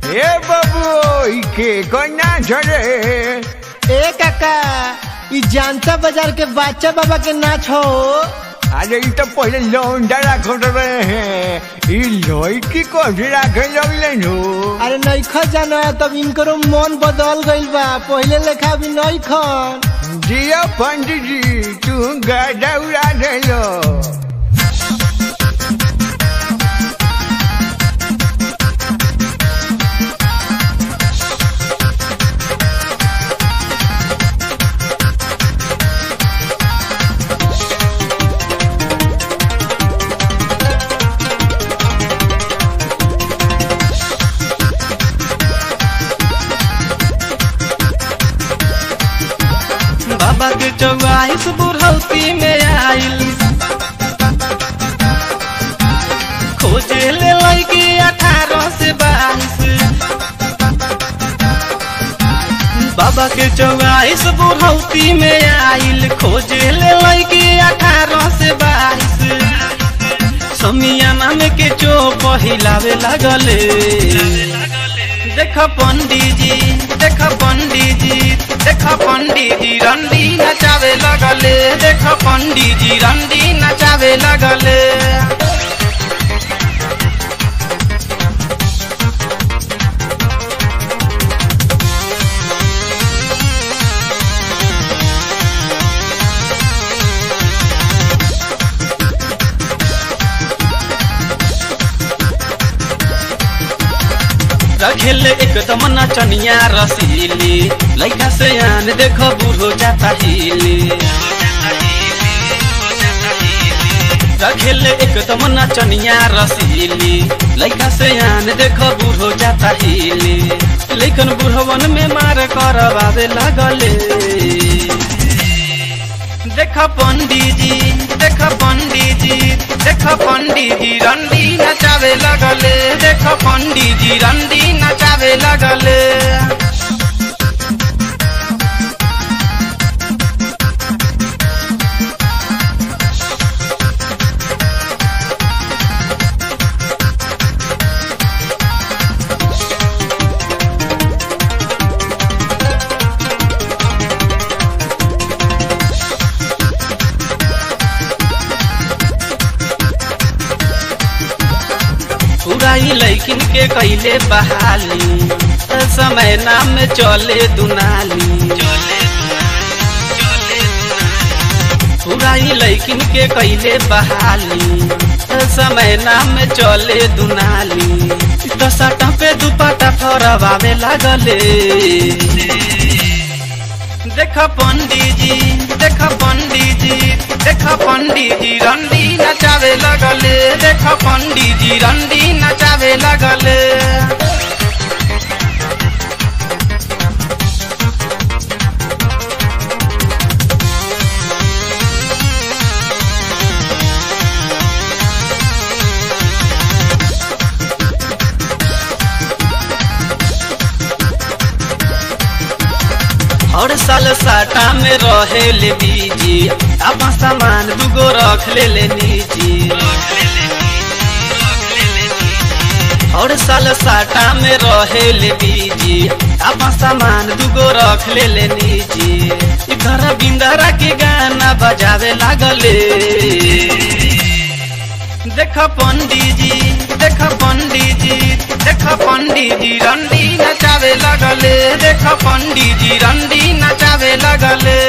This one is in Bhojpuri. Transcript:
ए बाबू के कोना झरे ए काका ई जानता बाजार के बादशाह बाबा के नाच हो अरे ई तो पहले लौंडा रखत रहे हैं ई लड़की को भी रखे लगले नु अरे नईखा जाना तब इनकरो मन बदल गइल बा पहिले लेखा भी नईखन जिया पंडित जी तू गाड़ा उड़ा देलो बाबा के चौवाइस बुढ़ौती में आइल खोजे ले लड़की अठारह से बाईस बाबा के चौवाइस बुढ़ौती में आइल खोजे ले लड़की अठारह से बाईस समियाना में के चो पहिलावे लगले देख पंडित जी देख पंडित जी देख पंडित जी रंडी नचावे लगले देख पंडित जी रंडी नचावे लगले रखेले एकदम नचनिया रसीली लैका से आन देखो बूढ़ो जाता हिली रखेले एकदम नचनिया रसीली लैका से आन देखो बूढ़ो जाता हिली लेकिन बूढ़वन में मार करवावे लगले देख पंडित जी देख पंडित जी देख पंडित जी रंडी नचावे लगले देख पंडित जी रंडी नचावे लगले पुराई लैकिन के कैले बहाली समय नाम में चले दुनाली पुराई लैकिन के कैले बहाली समय नाम में चले दुनाली दसटा पे दुपट्टा फरवावे लगले देख पंडित जी देख पंडित जी देख पंडित जी रंडी नचावे लगले देख पंडित जी रंडी नचावे लगले हर साल साटा में रहे ले बीजी अब सामान दुगो रख ले ले निजी हर साल साटा में रहे ले बीजी अब सामान दुगो रख ले ले निजी इधर बिंदरा के गाना बजावे लागले देख पंडित जी देख पंडित जी देख पंडित जी रंडी नचावे लगले देख पंडित जी रंडी नचावे लगले